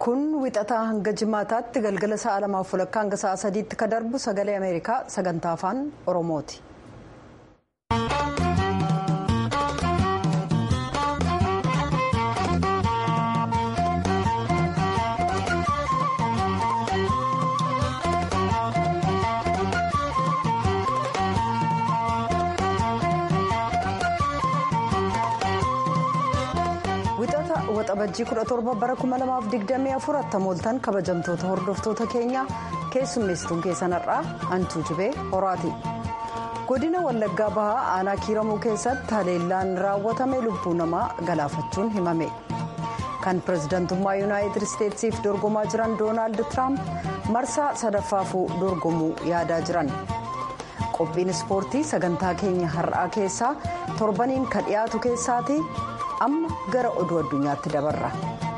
kun wixataa hanga jimaataatti galgala sa'a lamaaf walakkaa hanga sa'a sadiitti ka darbu sagalee ameerikaa sagantaa afaan oromooti. waxabajjii 17 bara 2024 attamooltan kabajamtoota hordoftoota keenya keessummeessituun keessanarraa antuu jibee horaati godina wallaggaa bahaa aanaa kiiramuu keessatti haleellaan raawwatame lubbuu namaa galaafachuun himame kan pirezidantummaa yuunaayitid isteetsiif dorgomaa jiran doonaald tiraamp marsaa sadaffaafuu dorgomuu yaadaa jiran qophiin ispoortii sagantaa keenya har'aa keessaa torbaniin ka dhiyaatu keessaati. amma gara oduu addunyaatti dabarra.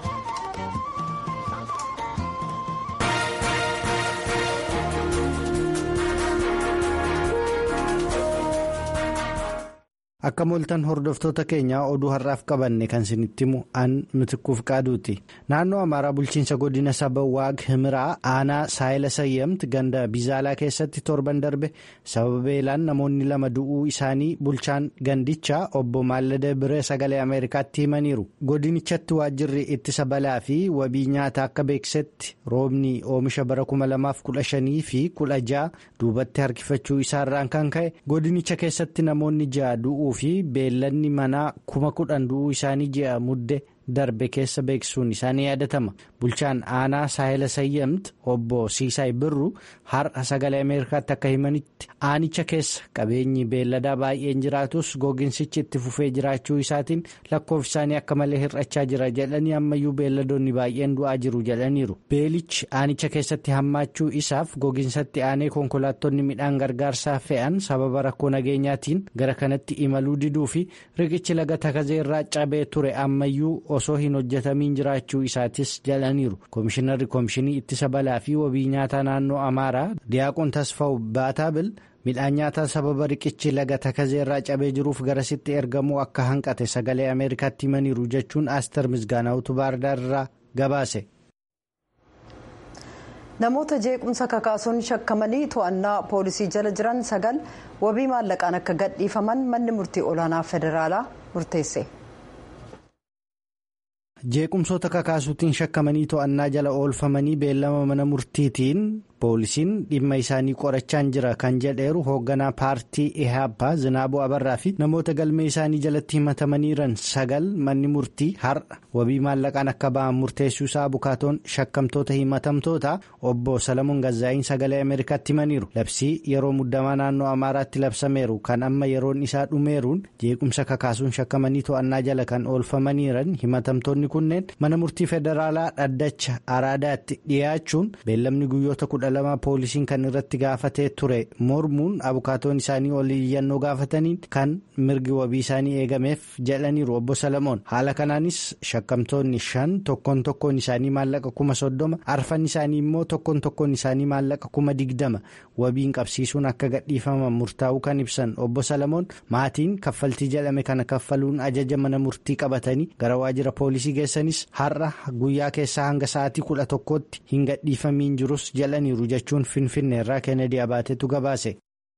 akka mooltan hordoftoota keenyaa oduu har'aaf qabanne kan isinitti himu an mitikkuuf qaaduuti naannoo amaaraa bulchiinsa godina saba waag himiraa aanaa saayila sayyamti ganda bizaalaa keessatti torban darbe sababa beelaan namoonni lama du'uu isaanii bulchaan gandichaa obbo maallada biree sagalee ameerikaatti himaniiru godinichatti waajjirri ittisa balaa fi wabii nyaataa akka beeksisetti roobni oomisha bara 2015 fi 16 duubatti harkifachuu isaarraan kan ka'e godinicha keessatti namoonni ja'a du'uu. fi beellanni manaa kuma kudhan du'uu isaanii ji'a mudde darbe keessa beeksisuun isaanii yaadatama bulchaan aanaa saahila sayyamt obbo siisaay birru har'a sagalee ameerikaatti akka himanitti aanicha keessa qabeenyi beelladaa baay'een jiraatus gogiinsichi itti fufee jiraachuu isaatiin lakkoofsi isaanii akka malee hir'achaa jira jedhanii ammayyuu beelladoonni baay'een du'aa jiru jedhaniiru beelichi aanicha keessatti hammaachuu isaaf gogiinsatti aanee konkolaattonni midhaan gargaarsaa fe'an sababa rakkoo nageenyaatiin gara kanatti imaluu diduu fi riqichi laga takazee irraa cabee ture ammayyuu osoo hin hojjetamiin jiraachuu isaatis jedhaniiru koomishinarri koomishinii ittisa balaa fi wabii nyaataa naannoo amaaraa diyaaqoon tasfaa'u baataabil midhaan nyaataa sababa riqichi laga takazee irraa cabee jiruuf garasitti ergamuu akka hanqate sagalee ameerikaatti himaniiru jechuun aastar misgaanaawutu baardaar irraa gabaase. namoota jeequmsa kakaasuun shakkamanii to'annaa poolisii jala jiran sagal wabii maallaqaan akka gadhiifaman manni murtii olaanaa federaalaa murteesse. jeequmsoota kakaasuutiin shakkamanii to'annaa jala oolfamanii beellama mana murtiitiin poolisiin dhimma isaanii qorachaan jira kan jedheeru hoogganaa paartii ihaappaa zinaabuu abarraa fi namoota galmee isaanii jalatti himatamaniiran sagal manni murtii har'a wabii maallaqaan akka ba'an murteessuu isaa bukaatoon shakkamtoota himatamtoota obbo salamuun gazaa'iin sagalee ameerikaatti himaniiru labsii yeroo muddamaa naannoo amaaraatti labsameeru kan amma yeroon isaa dhumeeruun jeequmsa kakaasuun shakkamanii to'annaa jala kan oolfamaniiran himatamtoonni kunneen mana murtii federaalaa dhaddacha araadaatti dhiyaachuun beellamni guyyoota kudha lama poolisiin kan irratti gaafatee ture mormuun abukaatoon isaanii ol iyyannoo gaafataniin kan mirgi wabii isaanii eegameef jedhaniiru obbo salamoon haala kanaanis shakkamtoonni shan tokkoon tokkoon isaanii maallaqa kuma soddoma arfan isaanii immoo tokkoon tokkoon isaanii maallaqa kuma digdama wabiin qabsiisuun akka gadhiifaman murtaa'uu kan ibsan obbo salamoon maatiin kaffaltii jedhame kana kaffaluun ajaja mana murtii qabatanii gara waajjira poolisii geessanis har'a guyyaa keessaa hanga sa'aatii kudha tokkootti hin gadhiifamiin jirus jedhaniiru. jechuun finfinneerraa kennedy abaatetu gabaase.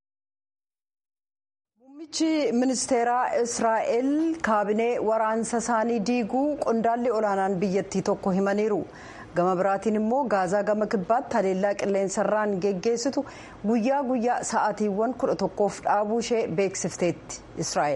muummichi ministeeraa israa'el kaabinee waraansa isaanii diiguu qondaalli olaanaan biyyattii tokko himaniiru gama biraatiin immoo gaazaa gama kibbaatti haleellaa qilleensarraan geggeessitu guyyaa guyyaa sa'aatiiwwan kudha tokkoof dhaabuu ishee beeksifteetti israa'el.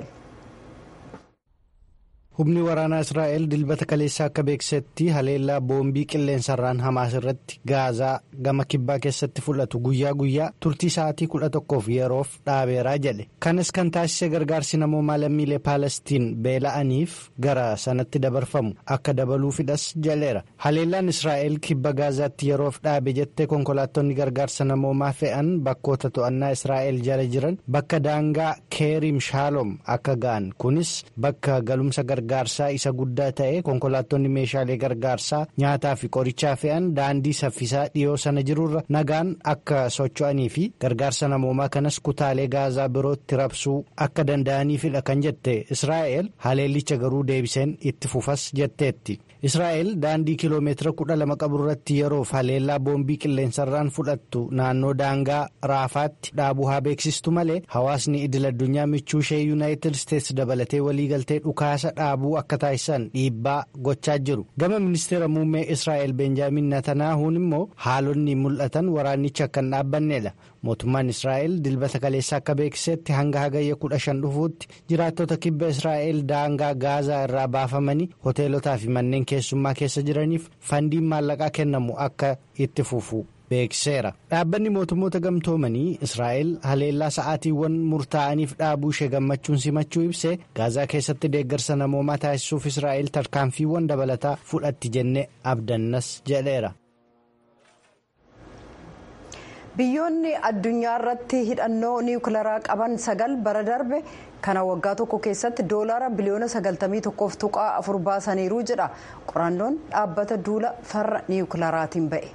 humni waraanaa israa'el dilbata kaleessaa akka beeksisetti haleellaa boombii qilleensarraan hamaas irratti gaazaa gama kibbaa keessatti fudhatu guyyaa guyyaa turtii sa'aatii kudha tokkoof yeroof dhaabeeraa jedhe kanas kan taasise gargaarsi namoomaa lammiilee paalestiin beela'aniif gara sanatti dabarfamu akka dabaluufidhas jedheera haleellaan israa'el kibba gaazaatti yeroof dhaabe jettee konkolaattonni gargaarsa namoomaa fe'an bakkoota to'annaa israa'el jala jiran bakka daangaa keerim shaaloom akka ga'an kunis bakka galumsa gargaarsa. gargaarsaa isa guddaa ta'e konkolaattonni meeshaalee gargaarsaa nyaataa fi qorichaa fe'an daandii saffisaa dhiyoo sana jirurra nagaan akka socho'anii fi gargaarsa namoomaa kanas kutaalee gaazaa birootti rabsuu akka danda'aniifidha kan jette israa'el haleellicha garuu deebiseen itti fufas jetteetti. israa'el daandii kiloomeetira kudha lama qaburratti yeroof haleellaa boombii qilleensarraan fudhattu naannoo daangaa raafaatti dhaabuu haa beeksistu malee hawaasni idil addunyaa michuu ishee yuunaayitid isteetsi dabalatee waliigaltee dhukaasa dhaabuu akka taasisan dhiibbaa gochaa jiru gama ministeera muummee israa'el benjaamin natanaahuun immoo haalonni mul'atan waraanicha akka hin dhaabbannedha mootummaan israa'el dilbata kaleessaa akka beeksisetti hanga hagayya kudha shan dhufuutti jiraattota kibba israa'el daangaa gaazaa irraa baafamanii hoteelotaa fi manneen keessummaa keessa jiraniif fandiin maallaqaa kennamu akka itti fufu beeksiseera dhaabbanni mootummoota gamtoomanii israa'el haleellaa sa'aatiiwwan murtaa'aniif dhaabuu ishee gammachuun simachuu ibsee gaazaa keessatti deeggarsa namoomaa taasisuuf israa'el tarkaanfiiwwan dabalataa fudhatti jennee abdannas jedheera. biyyoonni addunyaa irratti hidhannoo niwukilaraa qaban sagal bara darbe kana waggaa tokko keessatti doolaara biliyoona 91 tuqaa afur baasaniiru jedha qorannoon dhaabbata duula farra niwukilaraatiin ba'e.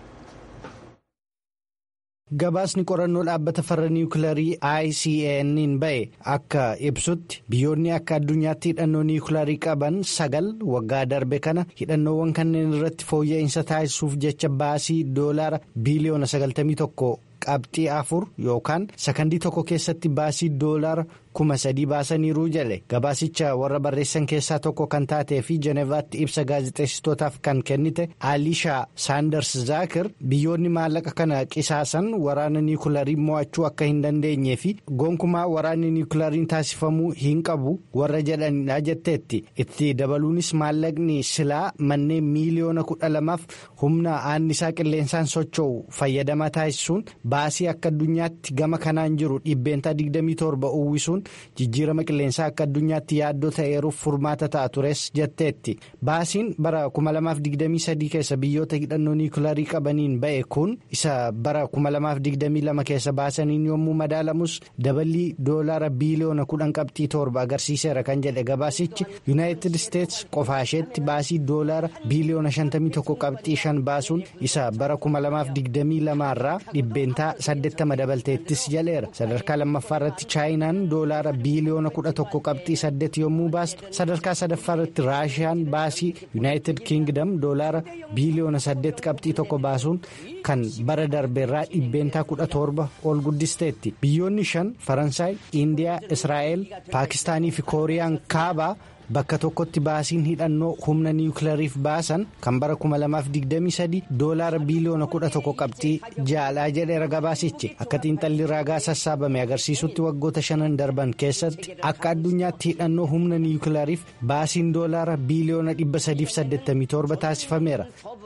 gabaasni qorannoo dhaabbata farra niwukilarii icn ba'e akka ibsutti biyyoonni akka addunyaatti hidhannoo niwukilarii qaban sagal waggaa darbe kana hidhannoowwan kanneen irratti fooyya'insa taasisuuf jecha baasii doolaara biliyoona 91 qabxii afur yookaan sakandii tokko keessatti baasii doolaara kuma sadii baasaniiru jedhe gabaasicha warra barreessan keessaa tokko kan taatee fi jenevaatti ibsa gaazexeessitootaaf kan kennite aalishaa saanders zaakir biyyoonni maallaqa kana qisaasan waraana niwukilaarii mo'achuu akka hin dandeenye fi gonkumaa waraanni niwukilariin taasifamuu hin qabu warra jedhanidha jetteetti itti dabaluunis maallaqni silaa manneen miiliyoona kudha lamaaf humna annisaa qilleensaan socho'u fayyadamaa taasisuun baasii akka addunyaatti gama kanaan jiru dhibbeentaa 27 uwwisuun. jijjiirama qilleensaa akka addunyaatti yaaddoo ta'eeruuf furmaata ta'a tures jetteetti baasiin bara 2023 keessa biyyoota hidhannoo niwukilarii qabaniin ba'e kun isa bara 2022 keessa baasaniin yommuu madaalamus daballii doolaara biiliyoona 10 qabxii torba agarsiiseera kan jedhe gabaasichi yuunaayitid isteetsi qofaasheetti baasii doolaara biiliyoona 51 qabxii 5 baasuun isa bara 2022 irraa dhibbeentaa 80 dabalteettis jaleera sadarkaa lammaffaa irratti chaayinaan doolaara biiliyoona kudha tokko qabxii saddeet yommuu baastu sadarkaa sadaffaa irratti raashiyaan baasii yuunaayitid kiingdam doolaara biiliyoona saddeet qabxii tokko baasuun kan bara darbeerraa dhibbeentaa kudha torba ol guddisteetti biyyoonni shan faransaay indiyaa israa'el paakistaanii fi kooriyaan kaabaa. bakka tokkotti baasiin hidhannoo humna niwukilariif baasan kan bara 2023 doolaara biiliyoona 11 qabxii jaalaa jedheera gabaasichi akka xiinxalli ragaa sassaabame agarsiisutti waggoota shanan darban keessatti akka addunyaatti hidhannoo humna niwukilariif baasiin doolaara biiliyoona 387 taasifameera.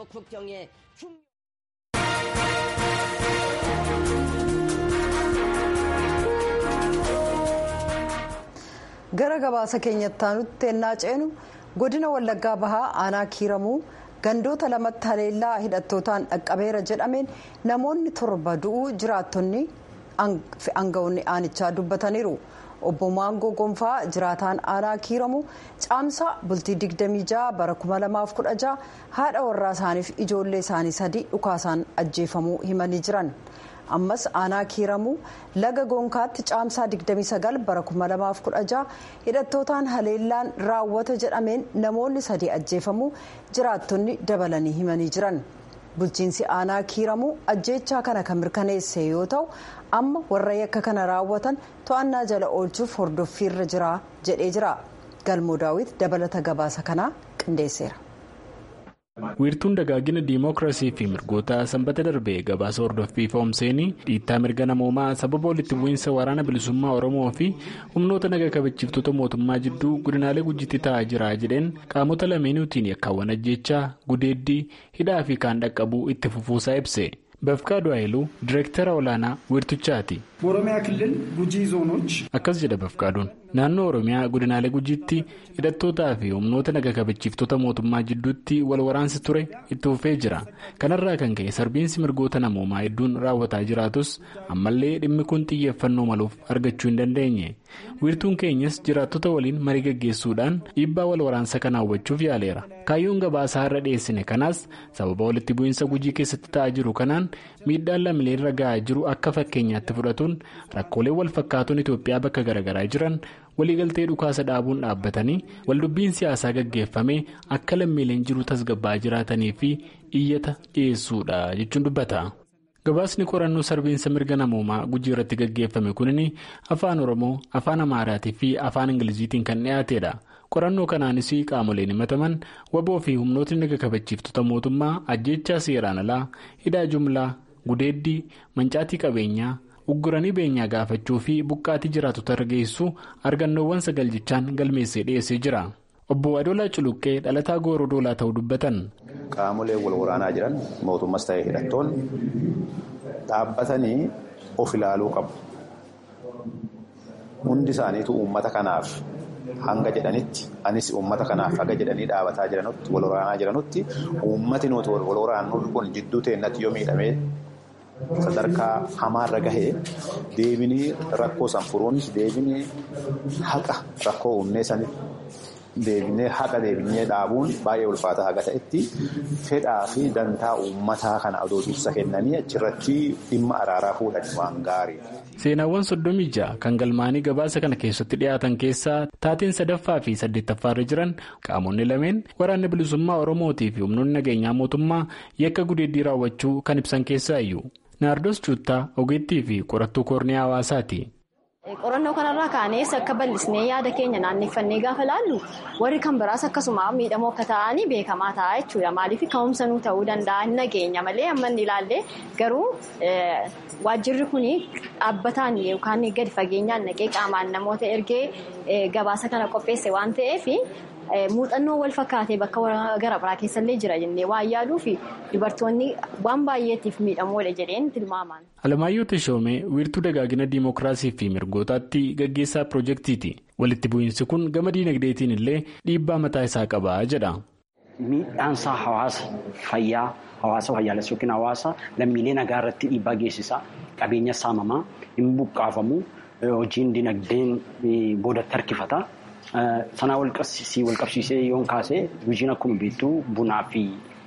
gara gabaasa keenyatti aanutti ennaa ceenu godina wallaggaa bahaa aanaa kiiramuu gandoota lamatti haleellaa hidhattootaan dhaqqabeera jedhameen namoonni torba du'uu jiraattonni aanga'oonni aanichaa dubbataniiru obbo maangoo gonfaa jiraataan aanaa kiiramuu caamsaa bultii 26 bara 2016 haadha warraa isaaniif ijoollee isaanii sadii dhukaasaan ajjeefamuu himanii jiran. ammas aanaa kiiramuu laga goonkaatti caamsaa 29 bara 2016 hidhattootaan haleellaan raawwata jedhameen namoonni sadii ajjeefamuu jiraattonni dabalanii himanii jiran bulchiinsi aanaa kiiramuu ajjeechaa kana kan mirkaneesse yoo ta'u amma warra yakka kana raawwatan to'annaa jala oolchuuf hordoffiirra jira jedhee jira galmoo daawit dabalata gabaasa kanaa qindeesseera. wiirtuun dagaagina diimookiraasii fi mirgoota sanbata darbee gabaasa hordoffii foomseenii dhiittaa mirga namoomaa sababa walitti bu'iinsa waraana bilisummaa oromoo fi humnoota naga kabachiiftota mootummaa jidduu godinaalee gujitti ta'aa jira jedheen qaamota lameenuutiin yakkaawwan ajjeechaa gudeeddii hidhaa fi kaan dhaqqabuu itti fufuusaa ibse bafqaadu ayiluu direektara olaanaa wiirtuchaati. በኦሮሚያ ክልል ጉጂ ዞኖች akkas jedha bafqaaduun naannoo oromiyaa godinaalee gujiitti hidhattootaa fi humnoota naga kabachiiftota mootummaa jidduutti wal waraansi ture itti fufee jira kanarraa kan ka'e sarbiinsi mirgoota namoomaa hedduun raawwataa jiraatus ammallee dhimmi kun xiyyeeffannoo maluuf argachuu hin dandeenye wiirtuun keenyas jiraattota waliin marii gaggeessuudhaan dhiibbaa wal waraansa kana hawwachuuf yaaleera kaayyoon gabaasaa irra dhiyeessine kanaas sababa walitti bu'iinsa gujii keessatti ta'aa jiru kanaan miidhaan lammiilee irra ga'aa jiru akka fakkeenyaatti fudhatuun rakkoolee wal fakkaatuun itoophiyaa bakka garaagaraa jiran waliigaltee dhukaasa dhaabuun dhaabbatanii waldubbiin siyaasaa gaggeeffamee akka lammiileen jiru tasgabbaa jiraatanii fi iyyata dhiyeessuudha jechuun dubbata. gabaasni qorannoo sarbiinsa mirga namoomaa gujii irratti gaggeeffame kunin afaan oromoo afaan amaaraatii fi afaan ingiliziitiin kan dhiyaatedha qorannoo kanaanis qaamoleen himataman waboo fi humnootni naga kabachiiftota mootummaa ajjechaa seeraan alaa hidhaa jumlaa gudeeddii mancaatii qabeenyaa ugguranii beenyaa gaafachuu fi buqqaatii jiraatota irra geessu argannoowwan sagal jechaan galmeessee dhiyeessee jira obbo adoolaa culuqqee dhalataa gooroo doolaa ta'uu dubbatan. qaamolee wal waraanaa jiran mootummas ta'ee hidhattoonni dhaabbatanii of ilaaluu qabu. Hundi isaaniitu uummata kanaaf hanga jedhanitti anis uummata kanaaf haga jedhanii dhaabataa jiranutti wal waraanaa jiranutti uummati nuti wal waraannu kun jidduu teennatti yoo miidhamee sadarkaa hamaarra gahee deebinii rakkoo san furuunis deebinii haqa rakkoo uumnee sanitti. Deebinee haqa deebinee dhaabuun baay'ee ulfaataa haga ta'etti fedhaa fi dantaa uummataa kana adoo dursa kennanii achirratti dhimma araaraa fuudhan waan gaarii. Seenaawwan soddomii ja'a kan galmaanii gabaasa kana keessatti dhiyaatan keessaa taateen sadaffaa fi saddeettaffaarra jiran qaamonni lameen waraanni bilisummaa Oromootii fi humnoonni nageenyaa mootummaa yakka gudeeddii raawwachuu kan ibsan keessaa iyyuu. Naardos Cuuttaa ogeettii fi qorattuu koornii hawaasaati. Qorannoo kanarraa kaanees akka bal'isnee yaada keenya naanneffannee gaafa laallu warri kan biraas akkasuma miidhamoo akka ta'anii beekamaa ta'a jechuudha. Maaliif ka'umsa nuu ta'uu danda'a hin nageenya malee amma inni ilaallee garuu waajjirri kun dhaabbataan yookaan gadi fageenyaan naqee qaamaan namoota ergee gabaasa kana qopheesse waan ta'eef. Muuxannoo wal fakkaatee bakka gara biraa keessallee jira jennee waan yaaduu fi dubartoonni waan baay'eetiif miidhamoodha jedheen tilmaaman. Alamaayyoo Tashoomee wiirtuu dagaagina diimokiraasii fi mirgootaatti gaggeessaa piroojeektiiti. Walitti bu'iinsi kun gama diinagdeetiin illee dhiibbaa mataa isaa qaba jedha. Miidhaansaa hawaasa fayyaa hawaasa fayyaalessa yookiin hawaasa lammiilee nagaa irratti dhiibbaa geessisa. Qabeenya saamamaa hin buqqaafamu hojiin diinagdeen boodatti harkifata. Sanaa wal qabsiisee yoon kaasee hojiin akkuma beektu bunaa fi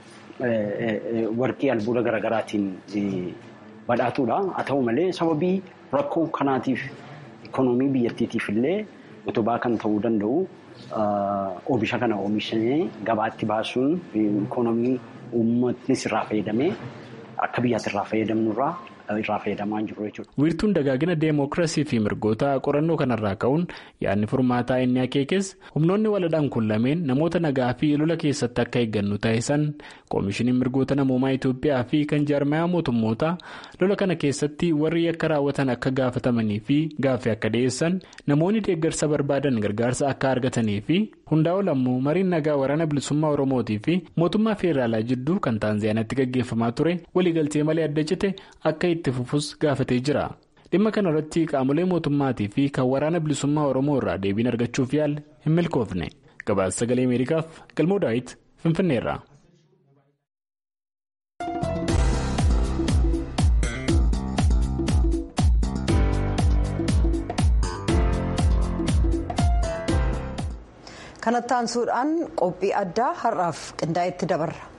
warqii albuuda garaagaraatiin badhaatuudha. Haa ta'u malee sababii rakkoo kanaatiif ikoonoomii biyyattiitiif illee utubaa kan ta'uu danda'u oomisha kana oomishanii gabaatti baasuun ikoonoomii uummatnis irraa fayyadamee akka biyyaatti irraa fayyadamnurraa. irraa fayyadamaa jiru jechuudha. Wiirtuun dagaagina deemokiraasii fi mirgoota qorannoo kanarraa ka'uun yaadni furmaataa inni akeekes humnoonni waladhaan kun lameen namoota nagaa fi lola keessatti akka eeggannu taasisan koomishiniin mirgoota namoomaa Itoophiyaa fi kan jaarmayaa mootummoota lola kana keessatti warri yakka raawwatan akka gaafatamanii fi gaaffii akka dhiyeessan namoonni deeggarsa barbaadan gargaarsa akka argatanii fi hundaa ol ammoo mariin nagaa waraana bilisummaa Oromootii fi mootummaa feeraalaa jidduu kan Taanzaaniyaatti gaggeeffamaa ture waliigaltee malee adda cite akka itti fufus gaafatee jira. Dhimma kanarratti qaamolee mootummaatii fi kan waraana bilisummaa Oromoo irraa deebiin argachuuf yaal hin milkoofne. Gabaasa sagalee Ameerikaaf galmoo daawit Finfinneerra. kanatti aansuudhaan qophii addaa har'aaf qindaa'etti dabarra.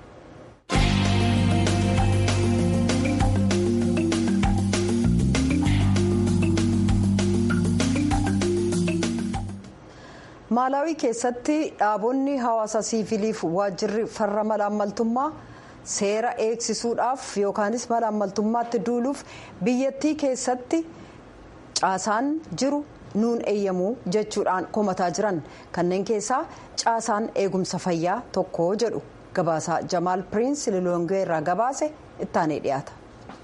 maalaawii keessatti dhaabonni hawaasa siiviliif waajjirri farra malaammaltummaa seera eegsisuudhaaf yookaanis malaammaltummaatti duuluuf biyyattii keessatti caasaan jiru. nuun eeyyamuu jechuudhaan komataa jiran kanneen keessaa caasaan eegumsa fayyaa tokko jedhu gabaasaa jamaal piriins lilongee irraa gabaase ittaanee dhiyaata.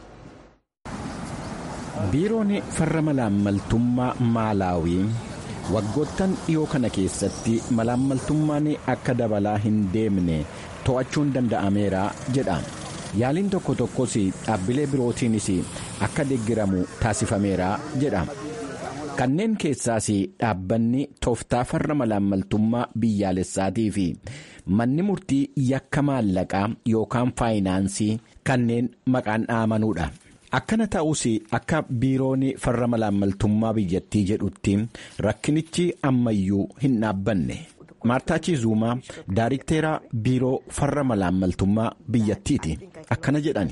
biiroon farra malaammaltummaa maalaawii waggoottan dhiyoo kana keessatti malaammaltummaan akka dabalaa hin deemne to'achuun danda'ameera jedha yaaliin tokko tokkos dhaabbilee birootiinis akka deeggiramu taasifameera jedha. kanneen keessaas dhaabbanni tooftaa farra malaammaltummaa biyyaalessaatii fi manni murtii yakka maallaqaa yookaan faayinaansii kanneen maqaan dhaamanuudha. akkana ta'us akka biiroon farra malaammaltummaa biyyattii jedhutti rakkinichi ammayyuu hin dhaabbanne. maartaa chiizuumaa daariktera biiroo farra malaammaltummaa biyyattiiti akkana jedhani.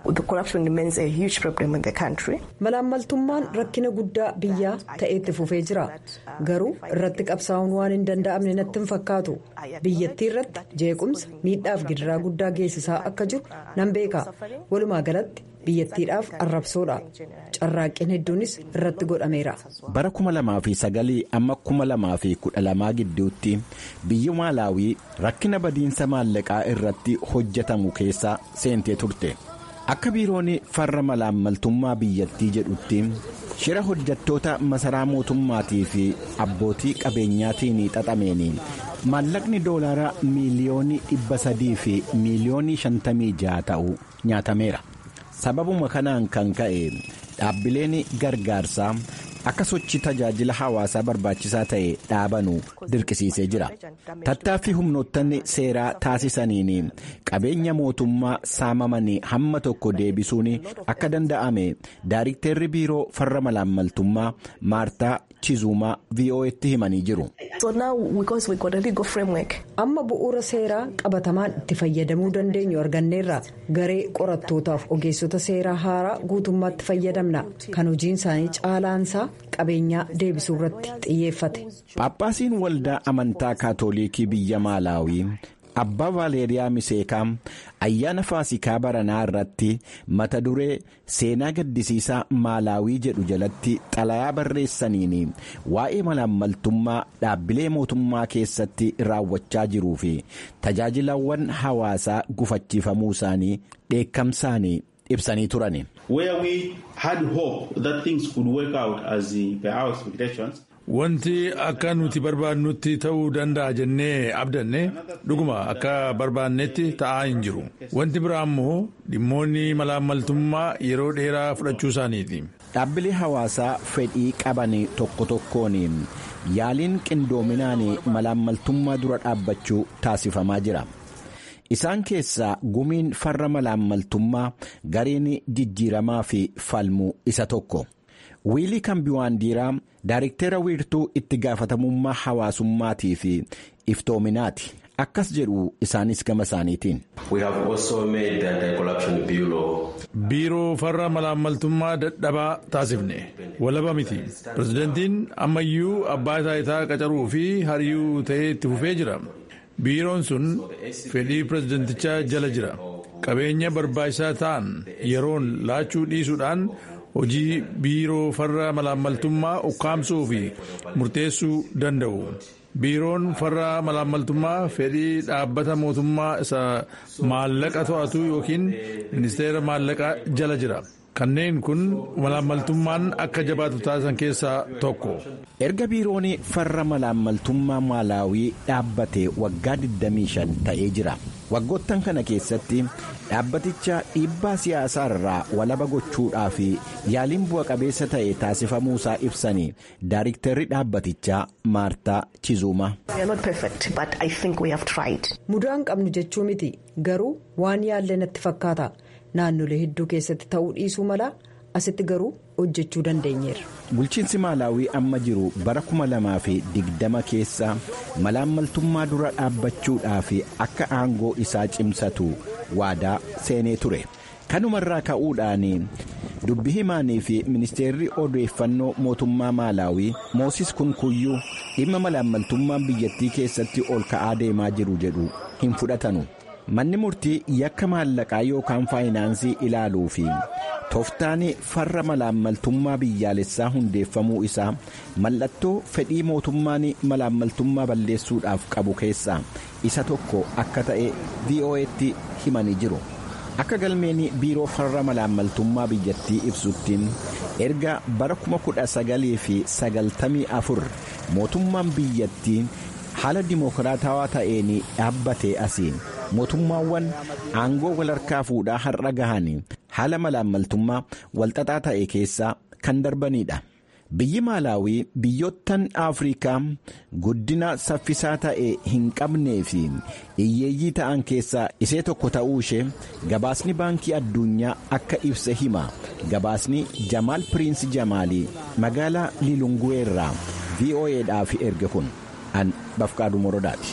malaammaltummaan rakkina guddaa biyyaa ta'eetti fufee jira garuu irratti qabsaa'uun waan hin danda'amne natti hin fakkaatu biyyattii irratti jeequmsa miidhaaf gidiraa guddaa geessisaa akka jiru nan beeka walumaa galatti biyyattiidhaaf arrabsoodha carraaqqiin hedduunis irratti godhameera. bara 2009 amma 2012 gidduutti biyyi maalaawii rakkina badiinsa maallaqaa irratti hojjetamu keessa seentee turte. akka biiroon farra malaammaltummaa biyyattii jedhutti shira hojjettoota masaraa mootummaatii fi abbootii qabeenyaatiin xaxameen maallaqni doolaara miiliyoonii dhibba sadii fi miiliyoonii shantamii jaha ta'u nyaatameera sababuma kanaan kan ka'e dhaabbileen gargaarsaa akka sochii tajaajila hawaasaa barbaachisaa ta'e dhaabanu dirqisiisee jira tattaaffii humnoottan seeraa taasisaniin qabeenya mootummaa saamamanii hamma tokko deebisuun akka danda'ame daarikteerri biiroo farra malaammaltummaa maartaa chizuumaa vo'etti himanii jiru. amma bu'uura seeraa qabatamaan itti fayyadamuu dandeenyu arganneerra garee qorattootaaf ogeessota seeraa haaraa guutummaatti fayyadamna kan hojiin isaanii caalaansaa qabeenyaa deebisuu irratti xiyyeeffate. Paappaasiin waldaa amantaa kaatolikii biyya maalaawii abbaa vaaleeriyaa miseekaa ayyaana faasikaa baranaa irratti mata duree seenaa gaddisiisaa maalaawii jedhu jalatti xalayaa barreessaniin waa'ee malaammaltummaa dhaabbilee mootummaa keessatti raawwachaa jiruu fi tajaajilawwan hawaasaa gufachiifamuu isaanii dheekkamsaan ibsanii turan. Wanti akka nuti barbaannutti ta'uu danda'a jennee abdanne dhuguma akka barbaannetti ta'aa hin jiru. Wanti biraa immoo dhimmoonni malaammaltummaa yeroo dheeraa fudhachuu isaaniiti. Dhaabbilee hawaasaa fedhii qaban tokko tokkoon yaaliin qindoominaan malaammaltummaa dura dhaabbachuu taasifamaa jira. Isaan keessaa gumiin farra malaammaltummaa gareen jijjiiramaa fi falmuu isa tokko. wiilii kambiwaandiiraa daariktera wiirtuu itti gaafatamummaa hawaasummaatii fi iftoominaati akkas jedhu isaanis gama isaaniitiin. biiroo farra malaammaltummaa dadhabaa taasifne walaba miti pirezidantiin ammayyuu abbaa taayitaa qacaruu fi hariyyuu ta'ee itti fufee jira biiroon sun fedhii pirezidantichaa jala jira qabeenya barbaachisaa ta'an yeroon laachuu dhiisuudhaan. hojii biiroo farra malaammaltummaa ukkaamsuu fi murteessuu danda'u biiroon farra malaammaltummaa fedhii dhaabbata mootummaa isa maallaqa to'atu yookiin ministeera maallaqaa jala jira kanneen kun malaammaltummaan akka jabaatu taasisan keessaa tokko. erga biiroon farra malaammaltummaa maalaawii dhaabbate waggaa 25 ta'ee jira waggoottan kana keessatti dhaabbaticha dhiibbaa siyaasaa irraa walaba gochuudhaaf yaaliin bu'a qabeessa ta'e taasifamuusaa ibsanii daariiktarri dhaabbatichaa maartaa chizuuma. mudaan qabnu jechuu miti garuu waan yaallee natti fakkaata naannolee hedduu keessatti ta'uu dhiisuu mala asitti garuu hojjechuu dandeenyeera. bulchiinsi maalaawii amma jiru bara 2020 keessa malaammaltummaa dura dhaabbachuudhaaf akka aangoo isaa cimsatu waadaa seenee ture kanumarraa ka'uudhaan dubbi himaanii fi ministeerri odeeffannoo mootummaa maalaawii moosis kunkuyyuu dhimma malaammaltummaan biyyattii keessatti ol ka'aa deemaa jiru jedhu hin fudhatanu. manni murtii yakka maallaqaa yookaan faayinaansii ilaaluu fi tooftaan farra malaammaltummaa biyyaalessaa hundeeffamuu isaa mallattoo fedhii mootummaan malaammaltummaa balleessuudhaaf qabu keessaa isa tokko akka ta'e vo'etti himanii jiru akka galmeen biiroo farra malaammaltummaa biyyattii ibsutti erga bara 1994 mootummaan biyyattii haala dimookiraatawaa ta'een dhaabbatee asiin. mootummaawwan aangoo wal harkaa fuudhaa har'a gahan haala malaammaltummaa walxaxaa ta'e keessaa kan darbanidha biyyi maalaawii biyyoottan afrikaa guddina saffisaa ta'e hin qabnee fi hiyyeeyyii ta'an keessaa isee tokko ta'uu ishee gabaasni baankii addunyaa akka ibse hima gabaasni jamaal piriinsi jamaalii magaalaa liilunguweerraa vo'eedhaaf erge kun an bafqaaduu morodaati.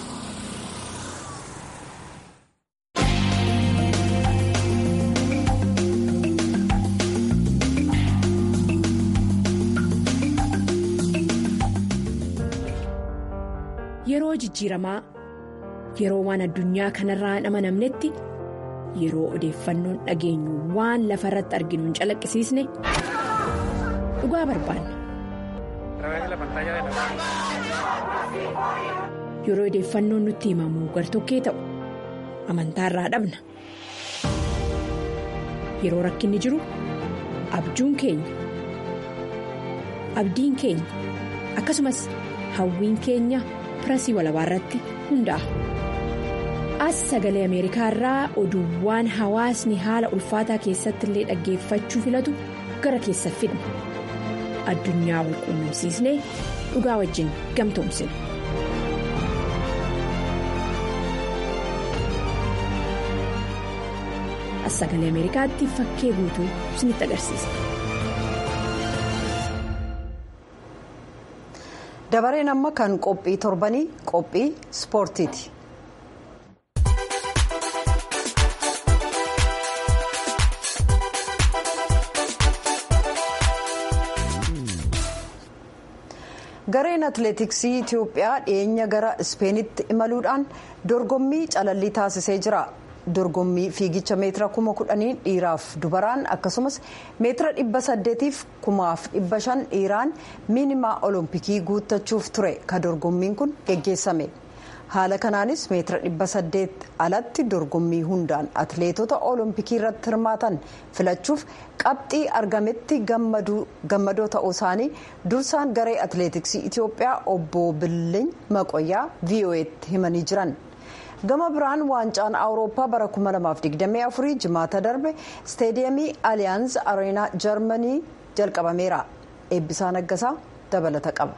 Yeroo jijjiiramaa yeroo waan addunyaa kanarraa hin amanamnetti yeroo odeeffannoon dhageenyu waan lafa irratti arginu hin calaqqisiisne dhugaa barbaanna. Yeroo odeeffannoon nutti himamu gartokkee ta'u amantaarraa dhabna. Yeroo rakkinni jiru abjuun keenya abdiin keenya akkasumas hawwiin keenya. pirasii walabaa irratti hundaa'a. As sagalee Ameerikaa irraa oduuwwan hawaasni haala ulfaataa keessatti illee dhaggeeffachuu filatu gara keessa fidna. Addunyaa wal quunnamsiisnee dhugaa wajjin gamtoomsina. As sagalee Ameerikaatti fakkee guutuu isinitti agarsiisa. dabareen amma kan qophii torbanii qophii ispoortiiti. gareen atileetiksii itiyoophiyaa dhiyeenya gara ispeenitti imaluudhaan dorgommii calallii taasisee jira. dorgommii fiigicha meetira kuma kudhanii dhiiraaf dubaraan akkasumas meetira dhibba saddeetiif kumaaf dhibba shan dhiiraan miinimaa olompikii guuttachuuf ture ka dorgommiin kun geggeessame haala kanaanis meetira dhibba saddeet alatti dorgommii hundaan atileetota olompikii irratti hirmaatan filachuuf qabxii argametti gammadoo ta'uu isaanii dursaan garee atileetiksii itiyoophiyaa obbo Billiin Maqoyyaa VOA'tti himanii jiran. gama biraan waancaan awurooppaa bara 2024 jimaata darbe isteediyamii aliyaans areenaa jarmanii jalqabameera eebbisaa naggasaa dabalata qaba.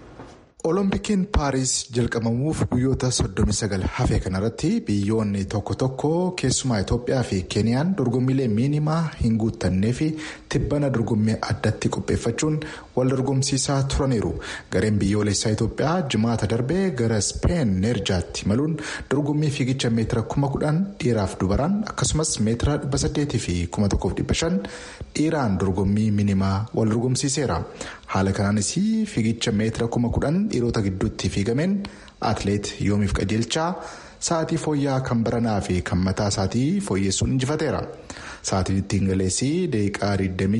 Oloompikiin Paaris jalqabamuuf guyyoota 39 hafe kanarratti biyyoonni tokko tokko keessumaa Itoophiyaa fi Keeniyaan dorgommiilee miinimaa hin guuttannee fi tibbana dorgommii addatti qopheeffachuun wal dorgomsiisaa turaniiru. Gareen biyyoolessaa Itoophiyaa jimaata darbee gara Speen Neerjaatti imaluun dorgommii fiigicha meetira kuma kudhan dhiiraaf dubaraan akkasumas meetira dhibba saddeetii fi kuma tokkoof dhibba shan dhiiraan dorgommii miinimaa wal dorgomsiiseera. Haala kanaanis fiigicha meetira kuma kudhan dhiirota gidduutti fiigameen atileet yoomiif qajeelchaa sa'aatii fooyya'aa kan baranaa fi kan mataa isaatii fooyyessuun injifateera. Sa'aatiin ittiin galeessii daqiiqaa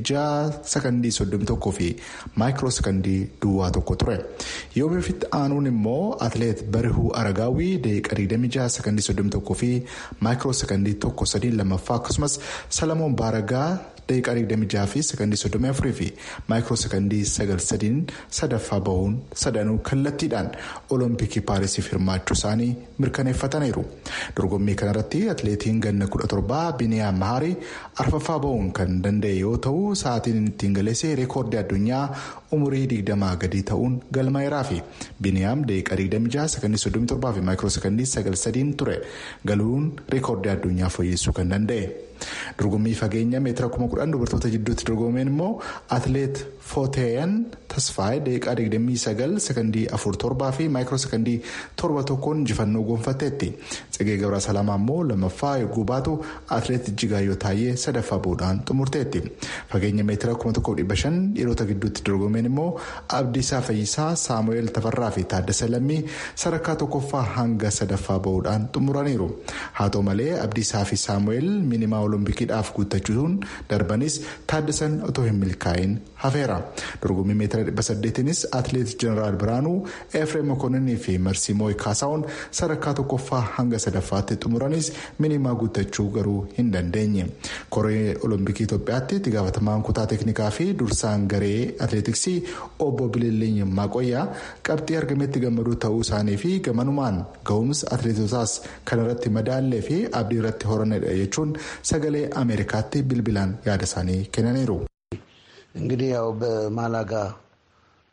26 sakandii 31 fi maayikiroo sakandii duwwaa tokko ture. Yoomiifitti aanuun immoo atileet barihuu aragaawii daqiiqaa 26 sakandii 31 fi maayikiroo sakandii tokko sadiin lammaffaa akkasumas salamoon baaragaa daqiiqaa 26 fi sakandii 34 fi maayikiroo sakandii 93 sadaffaa bahuun sadanuu kallattiidhaan olompikii paarisiif hirmaachuu isaanii mirkaneeffataniiru. Dorgommii kanarratti atileetiin ganna 17 biniyaam maharii arfaffaa bahuun kan danda'e yoo ta'u sa'aatiin ittiin galeessee reekoordii addunyaa umurii 20 gadi ta'uun galmaa'eeraa fi biniyaam daqiiqaa 26 sakandii 37 fi maayikiroo sakandii 93 ture galuun reekoordii addunyaa fooyyessuu kan danda'e. dorgommii fageenya meetira kuma kudhan dubartoota jidduutti dorgomeen immoo atileet footeeyan tasfaayee daqiiqaa 29 sakandii 47 fi maayikiroo sakandii 7 tokkoon injifannoo gonfatteetti tsegee gabraa salaamaa immoo lammaffaa yogguu baatu atileet jigaayyoo taayee sadaffaa bahuudhaan xumurteetti fageenya meetira 1500 dhiirota gidduutti dorgomeen immoo abdiisaa fayyisaa saamu'eel tafarraa fi taaddasa lammii sadarkaa tokkoffaa hanga sadaffaa bahuudhaan xumuraniiru haa ta'u malee abdiisaa fi saamu'eel miinimaa oloompikiidhaaf guuttachuun darbanis taaddasan otoo hin milkaa'in hafeera dorgommii meetira dhibba saddeetinis atileet jeneraal biraanuu efreem mokonninii fi marsiimooy kaasaa'uun sadarkaa tokkoffaa hanga sadaffaatti xumuranis miinimaa guuttachuu garuu hin dandeenye koree olompikii itoophiyaatti itti gaafatamaan kutaa teeknikaa fi dursaan garee atileetiksii obbo bililleeny maaqoyyaa qabxii argametti gammaduu ta'uu isaanii fi gamanumaan ga'umsa atileetotaas kanarratti madaallee fi abdii irratti horanidha jechuun sagalee ameerikaatti bilbilaan yaada isaanii kennaniiru. እንግዲህ ያው በማላጋ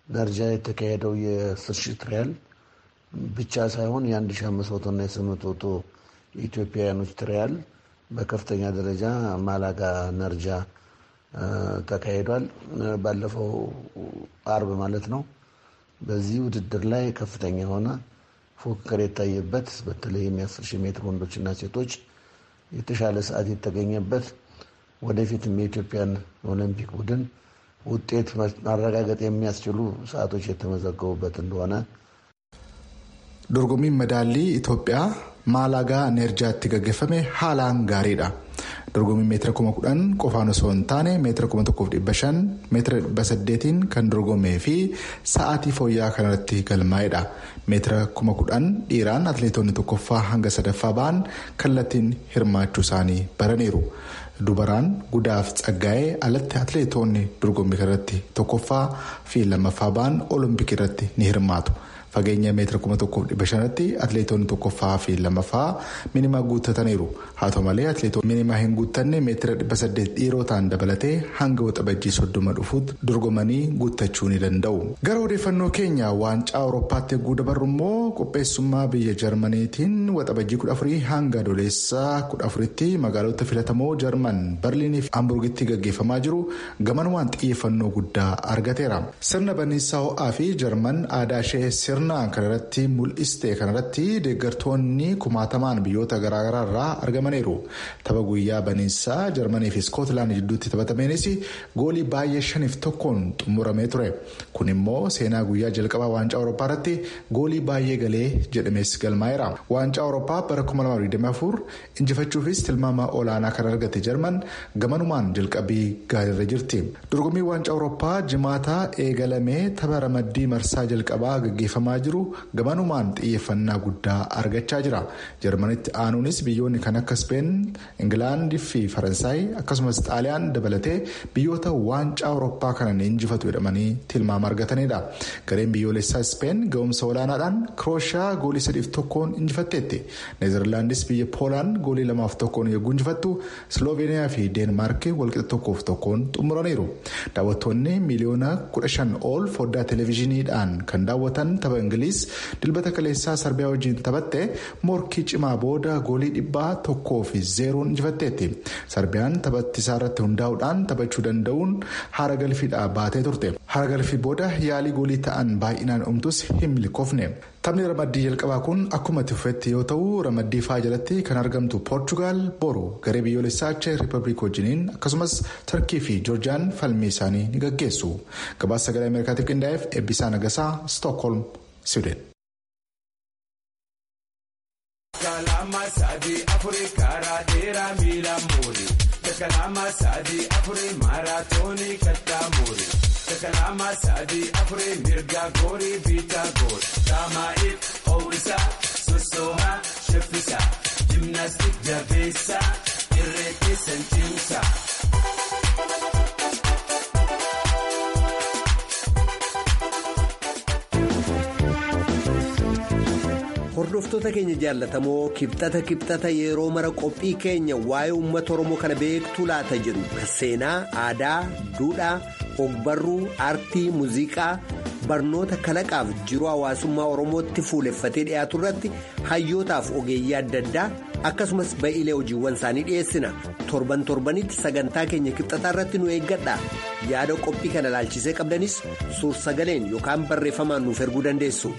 ደረጃ የተካሄደው የአስር ሺህ ትሪያል ብቻ ሳይሆን የአንድ ሺህ አምስት መቶ እና የስምንት መቶ የኢትዮጵያውያኖች ትሪያል በከፍተኛ ደረጃ ማላጋ ነርጃ ተካሂዷል። ባለፈው አርብ ማለት ነው። በዚህ ውድድር ላይ ከፍተኛ የሆነ ፉክክር የታየበት በተለይም የአስር ሺህ ሜትር ወንዶችና ሴቶች የተሻለ ሰዓት የተገኘበት ወደፊትም የኢትዮጵያን ኦሎምፒክ ቡድን ውጤት ማረጋገጥ የሚያስችሉ ሰዓቶች የተመዘገቡበት እንደሆነ dorgommiin madaallii Itoophiyaa maalagaa neerjaatti gaggeeffame haalaan gaariidha. dorgommiin meetira kuma kudhan qofaan osoo hin taane meetira kuma tokkoof dhibba shan meetira dhibba saddeetiin kan dorgomee fi sa'aatii fooyya'aa kanarratti galmaa'edha. meetira kuma kudhan dhiiraan atleetonni tokkoffaa hanga sadaffaa ba'an kallattiin hirmaachuu isaanii baraniiru. dubaraan gudaaf tsaggaa'ee alatti atleetonni dorgommii kanarratti tokkoffaa fi lammaffaa ba'an olompikii irratti ni hirmaatu. fageenya meetira kuma tokkoof dhibba shanatti atleetonni tokkoffaa fi lammaffaa minimaa guuttataniiru haa ta'u malee atleetonni minimaa hin guuttanne meetira dhibba saddeet dhiirotaan dabalatee hanga waxabajjii soddoma dhufuutti dorgomanii guuttachuu ni danda'u. gara odeeffannoo keenya waancaa awurooppaatti eeguu dabarru immoo qopheessummaa biyya jarmaniitiin waxabajjii kudha afurii hanga adoolessaa kudha afuritti magaalota filatamoo jarman barliinii fi hamburgitti gaggeeffamaa jiru gamanumaan xiyyeeffannoo guddaa argateera. sirna banniinsaa ho'aa fi jarman aadaa ishee sirna kanarratti mul'iste kanarratti deeggartoonni kumaatamaan biyyoota garaagaraa irraa argamaniiru tapha guyyaa baniinsaa jarmanii fi iskootilaand jidduutti taphatameenis goolii baay'ee shaniif tokkoon xumuramee ture kun immoo seenaa guyyaa jalqabaa waancaa awurooppaa irratti goolii baay'ee galee jedhamees galmaa'eera waancaa awurooppaa bara 2024 injifachuufis tilmaama olaanaa kan argate jarman gamanumaan jalqabii gaariirra jirti dorgommii waancaa awurooppaa jimaataa eegalamee tapha ramaddii marsaa jalqabaa gaggeeffamaa jiru gamanumaan xiyyeeffannaa guddaa argachaa jira jarmanitti aanuunis biyyoonni kan akka speen ingilaandii fi faransaay akkasumas xaaliyaan dabalatee biyyoota waancaa awurooppaa kana injifatu jedhamanii tilmaama argatanidha gareen biyyoolessaa speen ga'umsa olaanaadhaan kirooshiyaa goolii sadiif tokkoon injifatteetti neezerlaandis biyya poolaan goolii lamaaf tokkoon yogguu injifattu sloveeniyaa fi deenmaark walqixa tokkoof tokkoon xumuraniiru daawwattoonni miiliyoona kudha shan ol foddaa televezyiiniidhaan kan daawwatan tapha ingiliis dilbata kaleessaa sarbiyaa wajjin taphatte morkii cimaa booda goolii dhibbaa tokkoo fi zeeroon injifatteetti sarbiyaan taphattisaa irratti hundaa'uudhaan taphachuu danda'uun haara galfiidhaa baatee turte haara galfii booda yaalii goolii ta'an baay'inaan dhumtus hin milkoofne taphni ramaddii jalqabaa kun akkuma tufetti yoo ta'u ramaddii faa jalatti kan argamtu poorchugaal boru garee biyyoolessaa cheek riippabliik wajjiniin akkasumas tarkii fi joorjiyaan falmii isaanii ni gaggeessu gabaasa sagalee ameerikaatiif qindaa'eef eebbisaa nagasaa stookholm siwiden. Kalama sadi afuri karaa dheeraa miila muuri. Kalama sadi afuri maaraatoonii kattaa muuri. Kalama sadi afuri mirga goori biitaa goori. Taamaa'if hoo'isaa sossoohaa shaffisaa. Jimnaastik jabeessaa irree keessan cimsaa. hordoftoota keenya jaallatamoo kibxata kibxata yeroo mara qophii keenya waa'ee uummata oromoo kana beektuu laata jedhu seenaa aadaa duudhaa ogbarruu aartii muuziqaa barnoota kalaqaaf jiruu hawaasummaa oromootti fuuleffatee dhiyaatu irratti hayyootaaf ogeeyyii adda addaa akkasumas ba'iilee hojiiwwan isaanii dhiyeessina torban torbanitti sagantaa keenya kibxataa irratti nu eeggadha yaada qophii kana ilaalchisee qabdanis suur sagaleen yookaan barreeffamaan nuuf erguu dandeessu.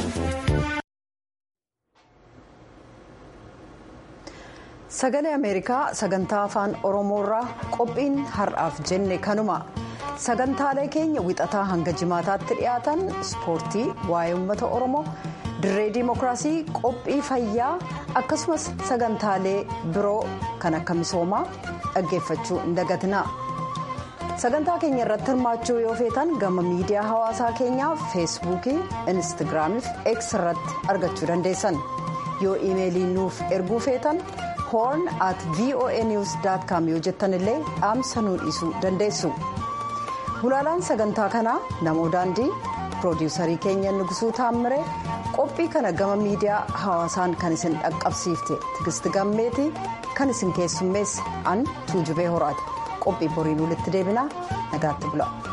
sagalee ameerikaa sagantaa afaan oromoorraa qophiin har'aaf jenne kanuma sagantaalee keenya wixataa hanga jimaataatti dhiyaatan ispoortii waa'ee uummata oromoo dirree diimokiraasii qophii fayyaa akkasumas sagantaalee biroo kan akka misoomaa dhaggeeffachuu hin dagatina sagantaa keenya irratti hirmaachuu yoo feetan gama miidiyaa hawaasaa keenyaa feesbuukii instaagiraamii fi x irratti argachuu dandeessan yoo iimeelii nuuf erguu feetan. horn at voanews com yoo jettan illee dhaamsa nuu dhiisuu dandeessu gulaalaan sagantaa kanaa namoo daandii piroodiwusarii keenya nugusuu taammire qophii kana gama miidiyaa hawaasaan kan isin dhaqqabsiifte tigisti gammeetii kan isin keessummeesse an tuujubee horaati qophii boriin walitti deebinaa nagaatti bula.